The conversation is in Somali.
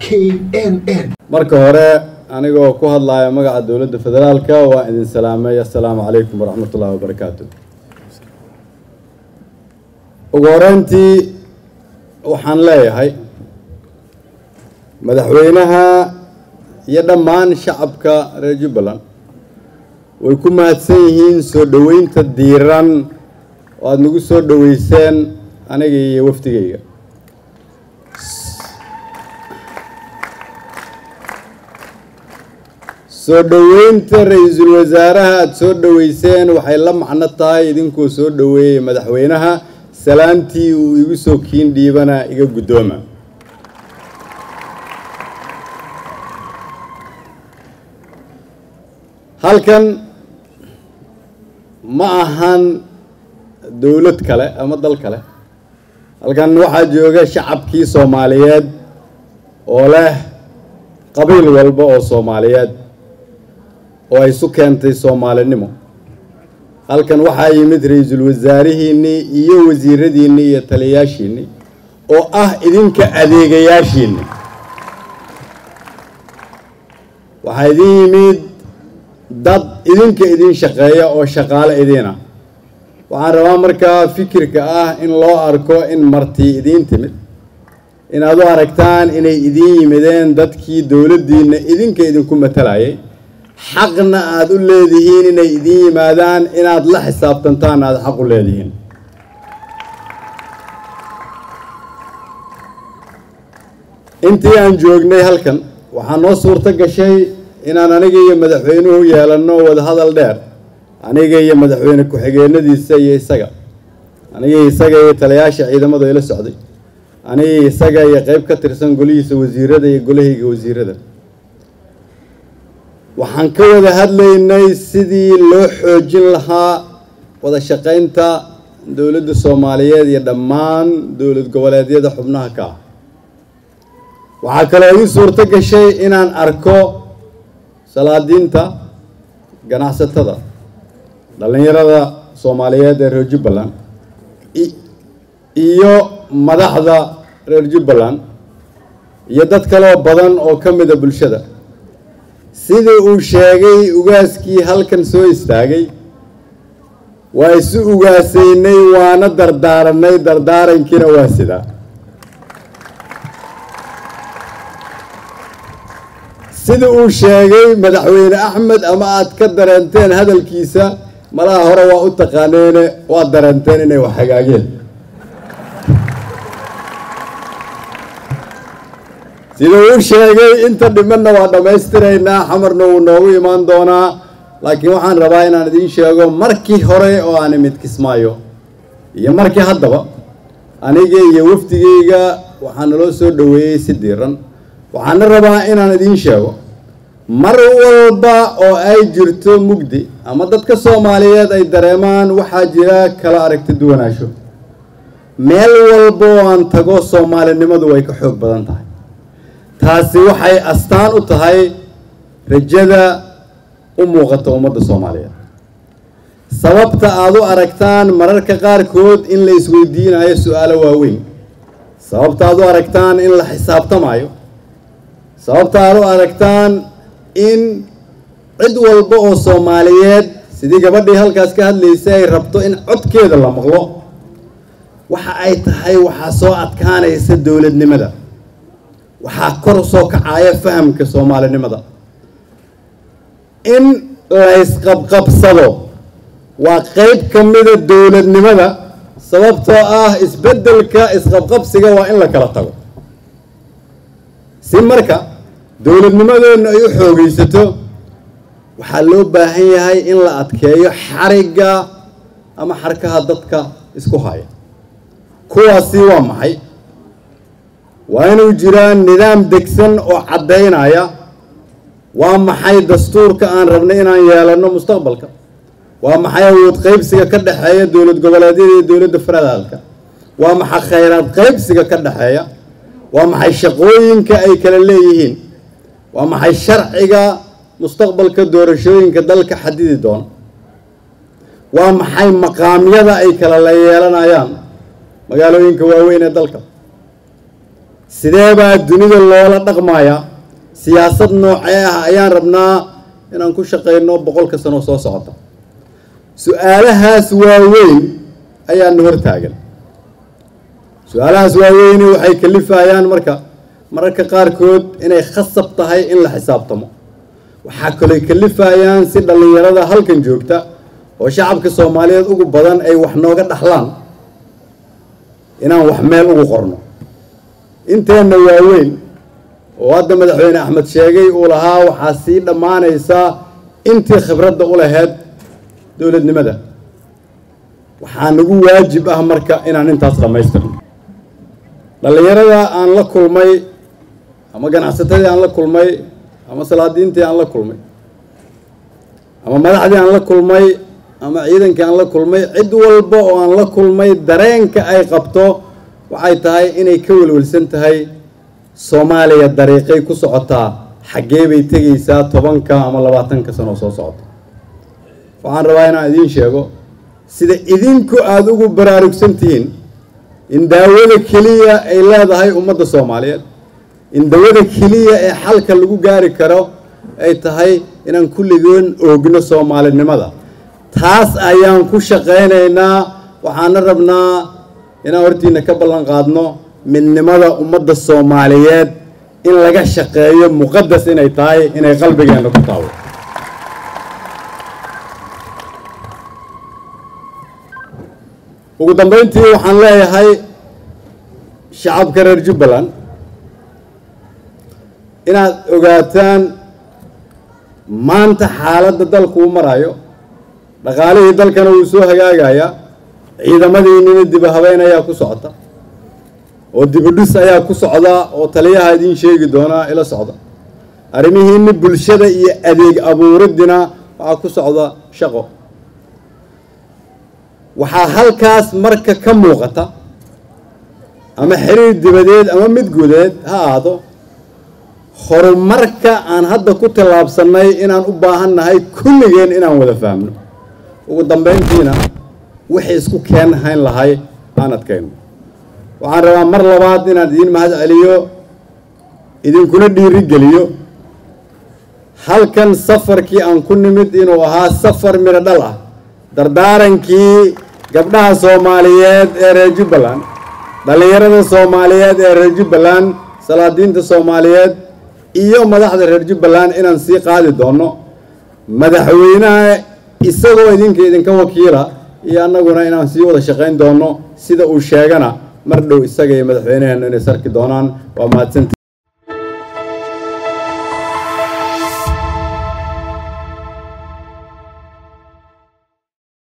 knn marka hore anigoo ku hadlaya magaca dowladda federaalka waa idin salaamay assalaamu calaykum waraxmatullahi wabarakaatu ugu horeyntii waxaan leeyahay madaxweynaha iyo dhammaan shacabka reer jubbaland way ku mahadsan yihiin soo dhoweynta diiran oo aada nagu soo dhoweyseen aniga iyo wafdigayga soo dhoweynta ra-iisul wasaaraha aada soo dhoweyseen waxay la macno tahay idinkuu soo dhoweeyey madaxweynaha salaantii uu igu soo kiin dhiibana iga guddooma halkan ma ahan dowlad kale ama dal kale halkan waxaa jooga shacabkii soomaaliyeed oo leh qabiil walba oo soomaaliyeed oo ay isu keentay soomaalinimo halkan waxaa yimid ra-iisul wasaarihiinnii iyo wasiiradiinnii iyo taliyayaashiinnii oo ah idinka adeegayaashiinni waxaa idin yimid dad idinka idin shaqeeya oo shaqaale idiina waxaan rabaa markaa fikirka ah in loo arko in martii idiin timid inaad u aragtaan inay idiin yimideen dadkii dowladdiinna idinka idinku matalayay xaqna aada u leedihiin inay idiin yimaadaan inaad la xisaabtantaan aada xaq u leedihiin intii aan joognay halkan waxaa noo suurto gashay inaan aniga iyo madaxweynuhu yeelanno wadahadal dheer aniga iyo madaxweyne ku-xigeenadiisa iyo isaga aniga isaga iyo taliyaasha ciidamada ila socday aniga isaga iyo qeyb ka tirsan golihiisa wasiirada iyo golahayga wasiirada waxaan ka wada hadlaynay sidii loo xoojin lahaa wada shaqaynta dowladda soomaaliyeed iyo dhammaan dowlad goboleedyada xubnaha ka ah waxaa kaloo ii suurto gashay inaan arko salaadiinta ganacsatada dhallinyarada soomaaliyeed ee reer jubbaland iyo madaxda reer jubbaland iyo dad kaloo badan oo ka mida bulshada sidii uu sheegay ugaaskii halkan soo istaagay waa isu ugaasaynay waana dardaaranay dardaarankiina waa sidaa sida uu sheegay madaxweyne axmed ama aada ka dareenteen hadalkiisa malaha hore waa u taqaaneene waad dareenteen inay wax hagaageen sida uu sheegay inta dhimanna waa dhammaystiraynaa xamarna wuu noogu imaan doonaa laakiin waxaan rabaa inaan idiin sheego markii hore oo aan imid kismaayo iyo markii haddaba aniga iyo wafdigayga waxaa naloo soo dhoweeyey si diiran waxaana rabaa inaan idiin sheego mar walba oo ay jirto mugdi ama dadka soomaaliyeed ay dareemaan waxaa jira kala aragti duwanaansho meel walba oo aan tago soomaalinimadu way ka xoog badan tahay taasi waxay astaan u tahay rajada u muuqata ummadda soomaaliyeed sababta aada u aragtaan mararka qaarkood in la isweydiinayo su-aalo waaweyn sababta aada u aragtaan in la xisaabtamayo sababta aada u aragtaan in cid walba oo soomaaliyeed sidii gabadhii halkaas ka hadlaysay ay rabto in codkeeda la maqlo waxa ay tahay waxaa soo adkaanaysa dowladnimada waxaa kor soo kacaya fahamka soomaalinimada in la ysqabqabsado waa qeyb ka mida dowladnimada sababtoo ah isbeddelka isqabqabsiga waa in la kala tago si marka dowladnimadeenna ay u xoogaysato waxaa loo baahan yahay in la adkeeyo xarigga ama xarkaha dadka isku haya kuwaasi waa maxay waa inuu jiraa nidaam degsan oo caddaynaya waa maxay dastuurka aan rabnay inaan yeelanno mustaqbalka waa maxay awood qaybsiga ka dhexeeya dowlad goboleedyada iyo dowladda federaalka waa maxay khayraad qaybsiga ka dhexeeya waa maxay shaqooyinka ay kala leeyihiin waa maxay sharciga mustaqbalka doorashooyinka dalka xadidi doona waa maxay maqaamyada ay kala la yeelanayaan magaalooyinka waaweyn ee dalka sidee baa dunida loola dhaqmayaa siyaasad noocee ah ayaan rabnaa inaan ku shaqayno boqolka sano soo socota su-aalahaas waaweyn ayaana hortaagan su-aalahaas waaweyni waxay kalifayaan marka mararka qaarkood inay khasab tahay in la xisaabtamo waxaa kalooy kalifayaan si dhallinyarada halkan joogta oo shacabka soomaaliyeed ugu badan ay wax nooga dhaxlaan inaan wax meel ugu qorno inteenna waaweyn oo hadda madaxweyne axmed sheegay uu lahaa waxaa sii dhammaanaysaa intii khibradda u laheyd dowladnimada waxaa nagu waajib ah marka inaan intaas dhammaystirno dhallinyarada aan la kulmay ama ganacsatadii aan la kulmay ama salaadiintii aan la kulmay ama madaxdii aan la kulmay ama ciidankii aan la kulmay cid walba oo aan la kulmay dareenka ay qabto waxay tahay inay ka welwelsan tahay soomaaliya dariiqay ku socotaa xaggee bay tegaysaa tobanka ama labaatanka sano soo socota waxaan rabaa inaan idiin sheego sida idinku aada ugu baraarugsan tihiin in daawada keliya ay leedahay ummadda soomaaliyeed in dawada keliya ee xalka lagu gaari karo ay tahay inaan kulligoon oogno soomaalinimada taas ayaan ku shaqaynaynaa waxaana rabnaa inaan hortiina ka ballan qaadno midnimada ummadda soomaaliyeed in laga shaqeeyo muqadas inay tahay inay qalbigeenna ku taabo ugu dambeyntii waxaan leeyahay shacabka reer jubbaland inaad ogaataan maanta xaaladda dalku u marayo dhaqaalihii dalkana wuu soo hagaagayaa ciidamadiinina dibu habeyn ayaa ku socota oo dibudhis ayaa ku socda oo taliyaha idiin sheegi doonaa ila socda arrimihiini bulshada iyo adeeg abuuriddina waxaa ku socda shaqo waxaa halkaas marka ka muuqata ama xiriir dibadeed ama mid gudeed ha ahaado horumarka aan hadda ku tallaabsannay inaan u baahan nahay kulligeen inaan wada fahmno ugu dambeyntiina wixii isku keen hayn lahay aan adkayno waxaan rabaa mar labaad inaan idiin mahad celiyo idinkuna dhiiri geliyo halkan safarkii aan ku nimid inuu ahaa safar midho dhal ah dardaarankii gabdhaha soomaaliyeed ee reer jubbaland dhallinyarada soomaaliyeed ee reer jubbaland salaadiinta soomaaliyeed iyo madaxda reer jubbaland inaan sii qaadi doono madaxweynaha isagoo idinka idinka wakiila iyo annaguna inaan sii wada shaqayn doono sida uu sheegana mar dhow isaga iyo madaxweynaheenu inay sarki doonaan waa mahadsanti